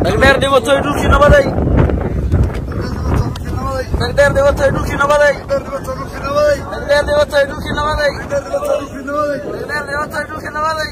dhagdheer dhibatay dhulkii nabaday dhagdheer dhibatay dhulkii nabaday dhagdheer dhibatay dhulkii nabaday dhagdheer dhibatay dhulkii nabaday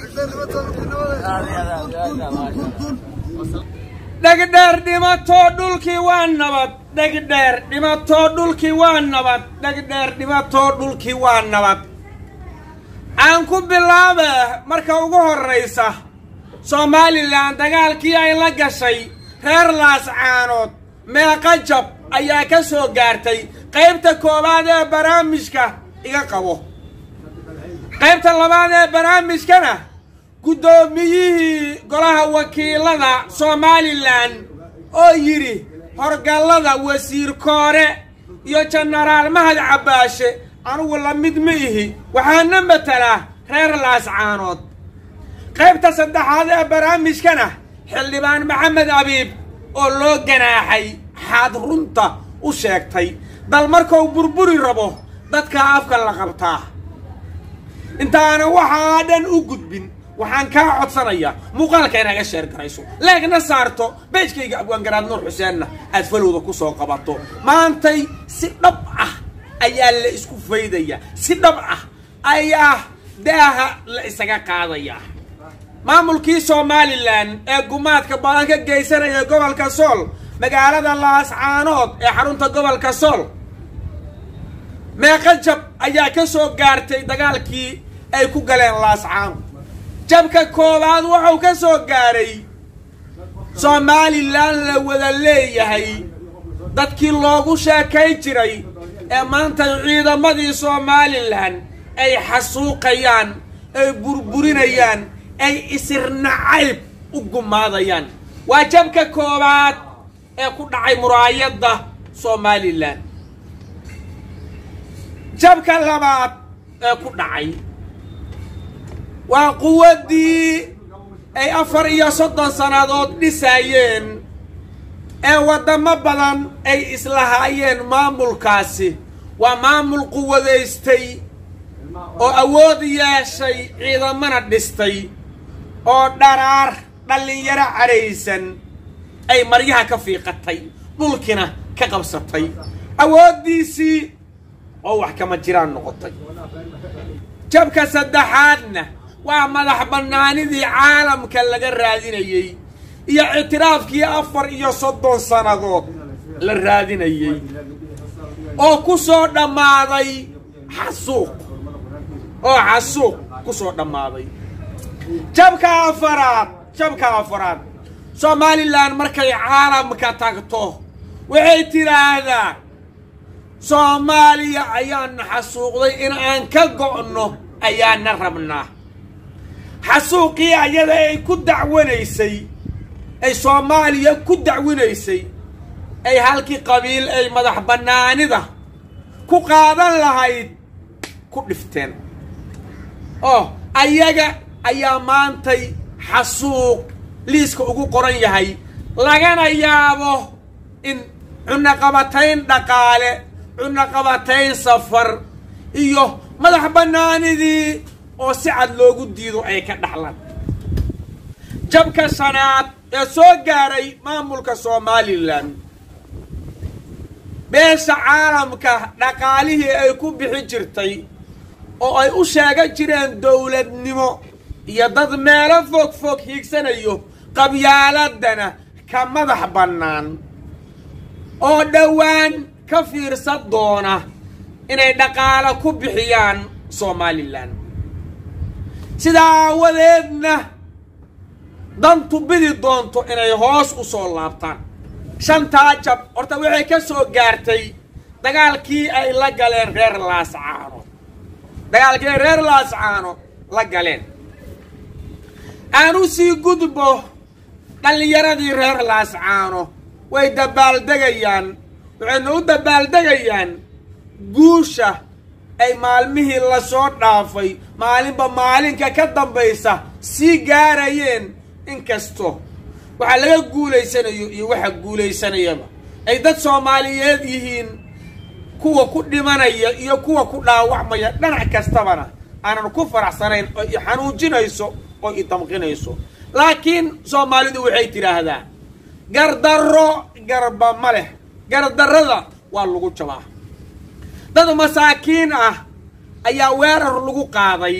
dhegdheer dhimatoo dhulkii waa nabad dhegdheer dhimatoo dhulkii waa nabad dhegdheer dhimatoo dhulkii waa nabad aan ku bilaabe marka ugu horraysa somalilan dagaalkii ay la gashay reer laascaanood meeqa jab ayaa ka soo gaartay qaybta koowaad ee barnaamijka iga qabo qaybta labaad ee barnaamijkana guddoomiyihii golaha wakiilada somalilan oo yidhi horgallada wasiir koore iyo jenaraal mahad cabbaashe anugu la mid ma ihi waxaana matalaa reer laascaanood qaybta saddexaad ee barnaamijkana xildhibaan maxamed abiib oo loo ganaaxay xaad runta u sheegtay bal markuu burburi rabo dadka afka la qabtaa intaana waxaa dhan u gudbin waxaan kaa codsanayaa muuqaalka inaga sheer garayso leegna saarto beejkayga abwaangaraad nuur xuseenna aad falowda ku soo qabato maantay si dhab ah ayaa la isku faydaya si dhab ah ayaa daaha la isaga qaadayaa maamulkii somalilan ee gumaadka badan ka geysanaya gobolka sool magaalada laascaanood ee xarunta gobolka sool meeqa jab ayaa ka soo gaartay dagaalkii ay ku galeen laascaanood jabka koowaad wuxuu ka soo gaaray somalilan la wada leeyahay dadkii loogu sheekay jiray ee maanta ciidamadii somalilan ay xasuuqayaan ay burburinayaan ay isirnacayb u gumaadayaan waa jabka koowaad ee ku dhacay muraayadda somalilan jabka labaad ee ku dhacay waa quwaddii ay afar iyo soddon sannadood dhisaayeen ee waddamo badan ay islahaayeen maamulkaasi waa maamul quwadaystay oo awood yeeshay ciidamana dhistay oo dharaar dhallinyaro cadhaysan ay maryaha ka fiiqatay dhulkina ka qabsatay awooddiisii oo wax kama jiraan noqotay jabka saddexaadna waa madax bannaanidii caalamka laga raadinayey iyo ictiraafkii afar iyo soddon sannadood la raadinayey oo ku soo dhammaaday xasuuq oo xasuuq ku soo dhammaaday jabka afaraad jabka afaraad somalilan markay caalamka tagto waxay tidhaahdaa soomaaliya ayaana xasuuqday in aan ka go'no ayaana rabnaa xasuuqii ayada ay ku dacwanaysay ay soomaaliya ku dacwinaysay ay halkii qabiil ay madax bannaanida ku qaadan lahayd ku dhifteen oo ayaga ayaa maantay xasuuq liiska ugu qoran yahay lagana yaabo in cunaqabatayn dhaqaale cunaqabatayn safar iyo madax bannaanidii oo si cad loogu diido ay ka dhaxlaan jabka shanaad ee soo gaaray maamulka somalilan beesha caalamka dhaqaalihii ay ku bixi jirtay oo ay u sheegan jireen dowladnimo iyo dad meelo fog fog hiigsanayo qabyaaladana ka madax bannaan oo dhowaan ka fiirsan doona inay dhaqaalo ku bixiyaan somalilan sidaa aawadeedna dantu bidi doonto inay hoos u soo laabtaan shantaa jab horta waxay ka soo gaartay dagaalkii ay la galeen reer laascaano dagaalkii ay reer laascaano la galeen aan u sii gudbo dhallinyaradii reer laascaano way dabaaldegayaan waxayna u dabaaldegayaan guusha ay maalmihii lasoo dhaafay maalinba maalinka ka dambaysa sii gaarayeen inkasto waxaa laga guulaysanayo iyo waxa guulaysanayaba ay dad soomaaliyeed yihiin kuwa ku dhimanaya iyo kuwa ku dhaawacmaya dhinac kastabana aanan ku faraxsanayn oo i xanuujinayso oo i damqinayso laakiin soomaalidu waxay tidhaahdaa gardarro garba ma leh gardarrada waa lagu jabaa dad masaakiin ah ayaa weerar lagu qaaday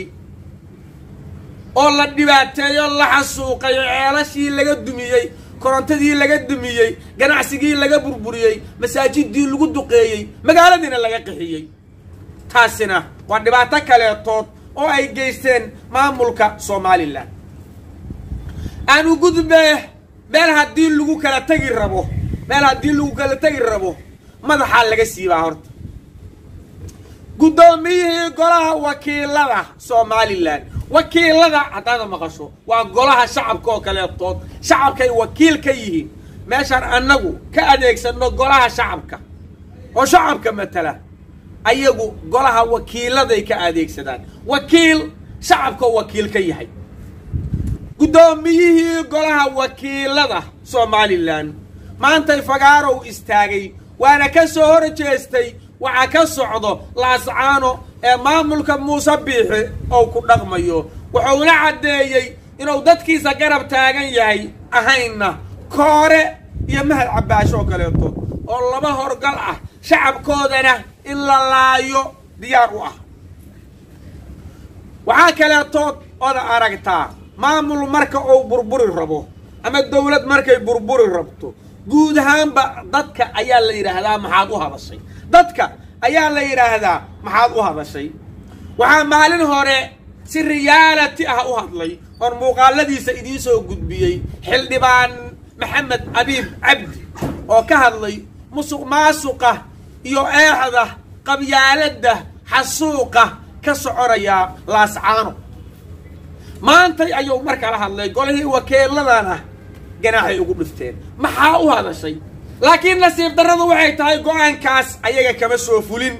oo la dhibaateeyo la xasuuqay ceelashii laga dumiyey korontadii laga dumiyey ganacsigii laga burburiyey masaajidii lagu duqeeyey magaaladiina laga qixiyey taasina waa dhibaato kaleetood oo ay geysteen maamulka somalilan aanu gudbee meel haddii lagu kala tegi rabo meel haddii lagu kala tegi rabo madaxaa laga siibaa horta guddoomiyihii golaha wakiilada somalilan wakiilada haddaada maqasho waa golaha shacabka oo kaleetood shacabkay wakiil ka yihiin meeshaan annagu ka adeegsano golaha shacabka oo shacabka matala ayagu golaha wakiiladay ka adeegsadaan wakiil shacabka wakiil ka yahay guddoomiyihii golaha wakiilada somalilan maantay fagaarow istaagay waana ka soo hor jeestay waxaa ka socdo laascaano ee maamulka muuse biixi ou ku dhaqmayo wuxuuna caddeeyey inuu dadkiisa garab taagan yahay ahaynna koore iyo mahad cabbaasho oo kaleeto oo laba horgal ah shacabkoodana in la laayo diyaar u ah waxaa kaleetood oda aragtaa maamul marka uu burburi rabo ama dawlad markay burburi rabto guud ahaanba dadka ayaa la yidhaahdaa maxaad u hadashay dadka ayaa la yidhaahdaa maxaad u hadashay waxaa maalin hore si riyaalati ah u hadlay oon muuqaaladiisa idiin soo gudbiyey xildhibaan maxamed abiib cabdi oo ka hadlay musuq maasuqa iyo eexda qabyaaladda xasuuqa ka soconaya laascaano maantay ayuu mar kala hadlay golihii wakiiladana ganaaxay ugu dhifteen maxaa u hadashay laakiin nasiib darradu waxay tahay go-aankaas ayaga kama soo fulin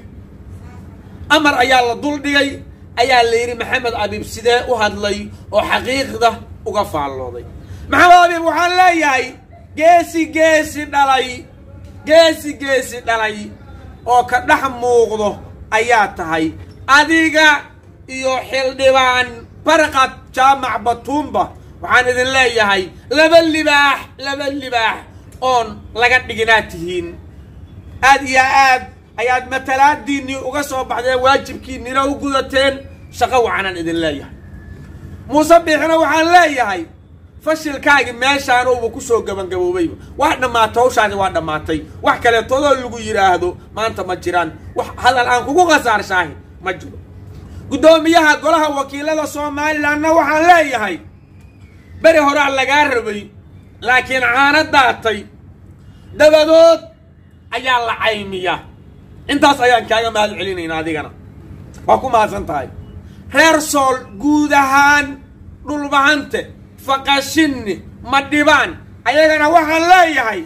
amar ayaa la duldhigay ayaa la yidhi maxamed abiib sidee u hadlay oo xaqiiqda uga faallooday maxamed abiib waxaan leeyahay geesi geesi dhalay geesi geesi dhalay oo ka dhex muuqdo ayaa tahay adiga iyo xildhibaan barqad jaamac batuumba waxaan idin leeyahay laba libaax laba libaax oon laga dhiginaa tihiin aad iyo aad ayaad matalaadiinnii uga soo baxdeen waajibkiinnina u gudateen shaqo wacanaan idin leeyahay muuse biixina waxaan leeyahay fashilkaagi meeshaanuuba ku soo gabangaboobayba waa dhammaatay hawshaadi waa dhammaatay wax kaleetoodoo lagu yidhaahdo maanta ma jiraan wax hadal aan kugu khasaarshahay ma jiro guddoomiyaha golaha wakiilada somalilanna waxaan leeyahay beri horaa lagaa rabay laakiin caano daatay dabadood ayaa la caymiya intaas ayaan kaaga mahad celinaynaa adigana waa ku mahadsan tahay reer sool guud ahaan dhulbahante faqashinni madhibaan ayagana waxaan leeyahay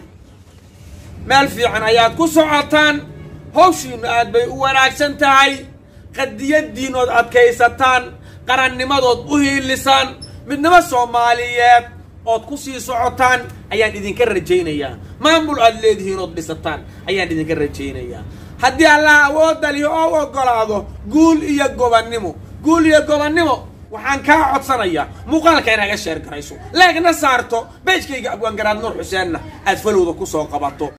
meel fiican ayaad ku socotaan hawshiinnu aad bay u wanaagsan tahay qadiyaddiinood adkaysataan qarannimadood u hiilisaan midnimo soomaaliyeed ood ku sii socotaan ayaan idinka rajaynayaa maamul aad leedihiin ood dhisataan ayaan idinka rajaynayaa haddii allah awoodda lihi oo ogolaado guul iyo gobannimo guul iyo gobannimo waxaan kaa codsanayaa muuqaalka inaga sheer garayso leegna saarto beejkayga abwaangaraad nuur xuseenna aad falowda ku soo qabato